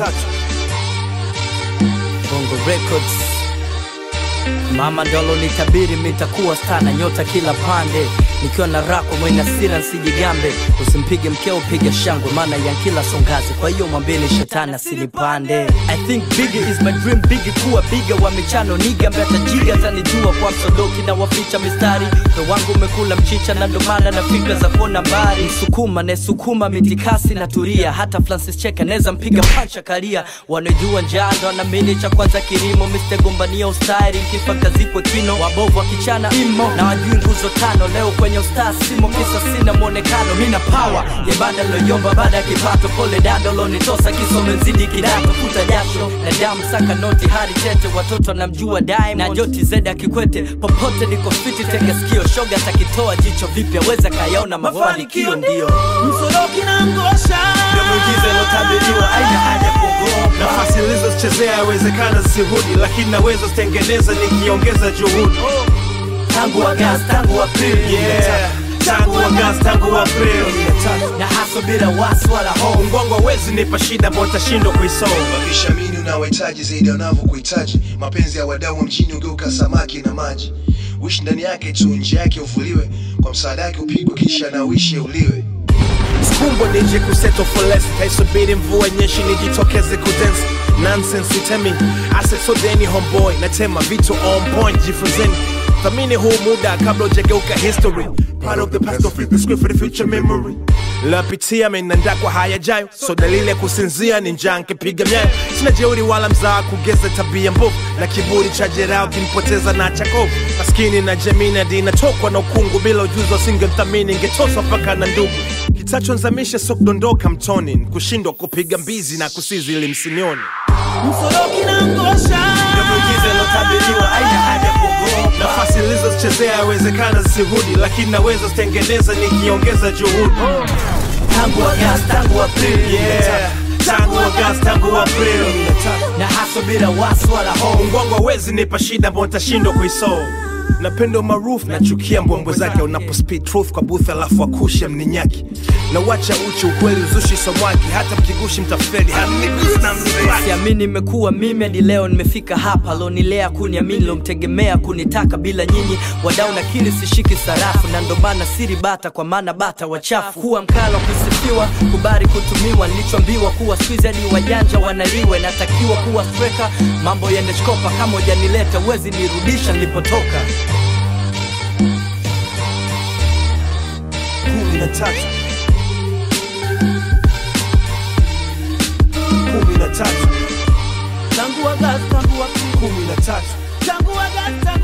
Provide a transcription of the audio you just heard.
tatu Bongo Records. Mama ndolo nitabiri mitakuwa stana nyota kila pande nikiwa na rako mwenye hasira nsijigambe usimpige mkeo piga shangwe maana ya kila songazi kwa hiyo mwambeni shetani asinipande I think bigger is my dream bigger kuwa biga wa michano niga mbeta jiga tanijua kwa msodoki na waficha mistari Moyo wangu umekula mchicha na ndo maana na fikra za kuona mbali msukuma nesukuma mitikasi na turia hata Francis Cheka neza mpiga pancha karia wanajua njaa ndo anamini cha kwanza kilimo Mr. gombania ustari kifa kazikwe kino wabovu wakichana imo na wajui nguzo tano leo kwenye ustaa simo kisa sina mwonekano mina power ya banda loyomba baada ya kipato pole dado lonitosa kisome nzidi kidato futa jasho na damu saka noti hadi tete watoto namjua Diamond na joti zeda kikwete popote niko fiti tega sikio shoga takitoa jicho vipya weza kayaona mafanikio ndio msoroki na ngosha ndio muujiza ilotabiriwa aina haja kuogopa nafasi nilizozichezea yawezekana zisirudi lakini naweza zitengeneza nikiongeza juhudi tangu Agosti tangu Aprili yeah. tangu agasti tangu april na haso bila wasi wala hofu mgongo hawezi nipa shida ambao utashindwa kuisoma wakishamini unawahitaji zaidi ya wanavyokuhitaji mapenzi ya wadau wa mjini ugeuka samaki na maji wishi ndani yake tu nje yake uvuliwe kwa msaada yake upigwe kisha na uishi uliwe skumbwa nije kuseto for less kaisubiri mvua nyeshi nijitokeze kudensi nonsense itemi asesodeni homeboy natema vitu on point jifunzeni thamini huu muda kabla ujageuka history part of the past don't flip the script for the future memory lapitia menanda kwa hayajayo so dalili ya kusinzia ni njaa nkipiga myayo sina jeuri wala mzaa kugeza tabia mbovu na kiburi cha jeraha kinipoteza na chakovu maskini na jamii na dinatokwa na ukungu bila ujuzi wasingemthamini ngetoswa mpaka na ndugu kitachonzamisha so kudondoka mtoni kushindwa kupiga mbizi na kusizi ili msinioni msoroki na ngosha ndio muujiza ilotabiriwa aina haja kuogopa nafasi nilizozichezea yawezekana zisirudi lakini naweza zitengeneza nikiongeza juhudi tangu Agosti tangu Aprili yeah. tangu agasti tangu april na haso bila wasi wala hofu mgongo hawezi nipa shida ambao nitashindwa kuisolve napenda umaarufu nachukia mbwembwe zake unapo speed truth kwa booth alafu akushe mninyaki na wacha uchi ukweli uzushi samwaki hata mkigushi mtafeli hanigusi na mzee siamini imekuwa mimi hadi leo nimefika hapa lonilea kuniamini lomtegemea kunitaka bila nyinyi wadau nakili sishiki sarafu na ndo maana siri bata kwa maana bata wachafu kuwa mkalo kusifiwa kubari kutumiwa nilichoambiwa kuwa squeeze hadi wajanja wanaliwe natakiwa kuwa streka mambo yende shkopa kama ujanileta uwezi nirudisha nilipotoka kumi na tatu kumi na tatu tangu Agosti tangu Aprili kumi na tatu tangu Agosti tangu